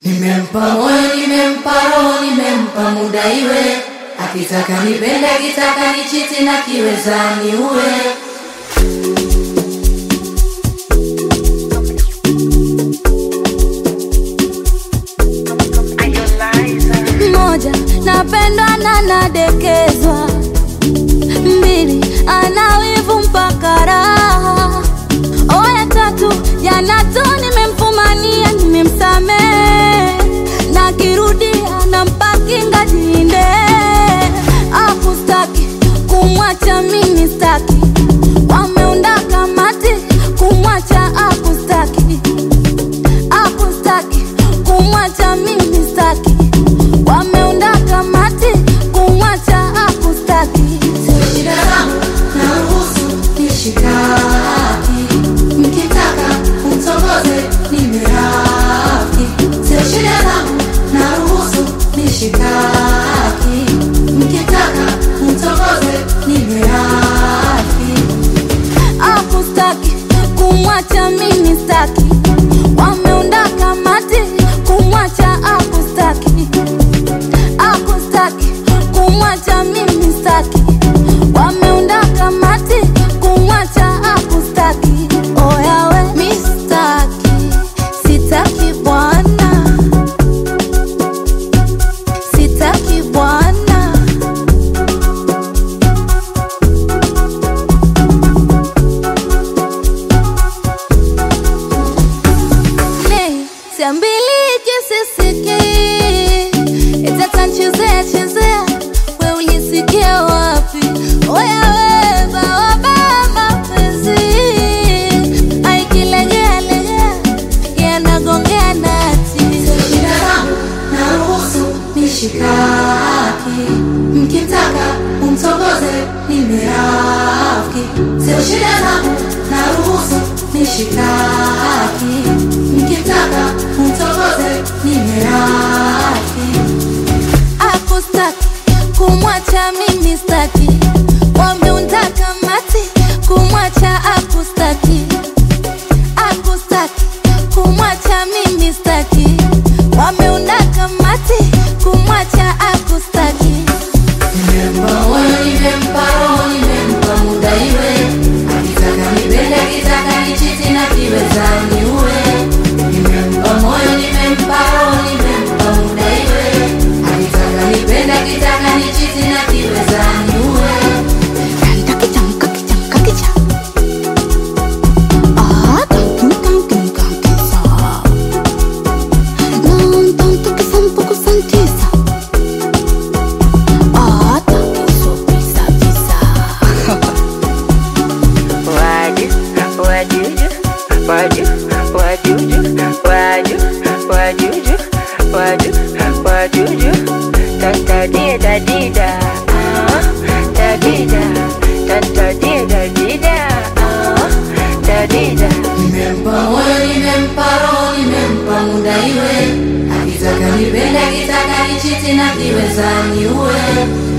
Nimempa moyo, nimempa roho, nimempa muda iwe, akitaka nipende, akitaka nichiti na kiweza niue. Moja, napendwa na nadekezwa. Mbili, ana wivu mpaka raha. Oya tatu, jana tu nimemfumania, nimemsamehe na kirudia nampa kinga jinde. Akustaki kumwacha mimi staki, wameunda kamati kumwacha akustaki akustaki kumwacha mimi staki, wameunda kamati kumwacha akustaki. Shida zangu naruhusu nishikaki, mkitaka mtongoze nimerafiki. Sio shida zangu naruhusu nishikaki, mkitaka mtongoze nimerafiki. akustaki kumwacha mimi staki, wameunda kamati kumwacha akustaki, akustaki kumwacha mimi staki, wameunda kamati kumwacha akustaki. Oya we mi staki, sitaki bwana, sitaki bwana. Nei, siambiliki sisiki itatanchezea chezea, we ulisikia wapi? Oya we bawaba mapenzi aikilegea legea yanagongea nati Shida zangu naruhusu nishikaki, mkitaka umtongoze nimerafiki. Sio shida zangu naruhusu nishikaki, mkitaka umtongoze nimerafiki. akustaki kumwacha mimi staki, wameunda kamati kumwacha akustaki, akustaki kumwacha mimi staki, wameunda kamati kumwacha akustaki. Nimempa moyo, nimempa roho, nimempa muda iwe, akitaka nipende, akitaka nichiti na kiweza niue. Nimempa moyo, nimempa roho, nimempa muda iwe, akitaka nipende, akitaka nichiti na kiweza niue. Waju, wajuju, waju, wajuju, waju, wajuju, waju, wajuju. Tantadie dadida, ah, dadida, tantadie dadida, ah, dadida. Nimempa moyo, nimempa roho, nimempa muda iwe, akitaka nipende, akitaka nichiti na kiweza niue.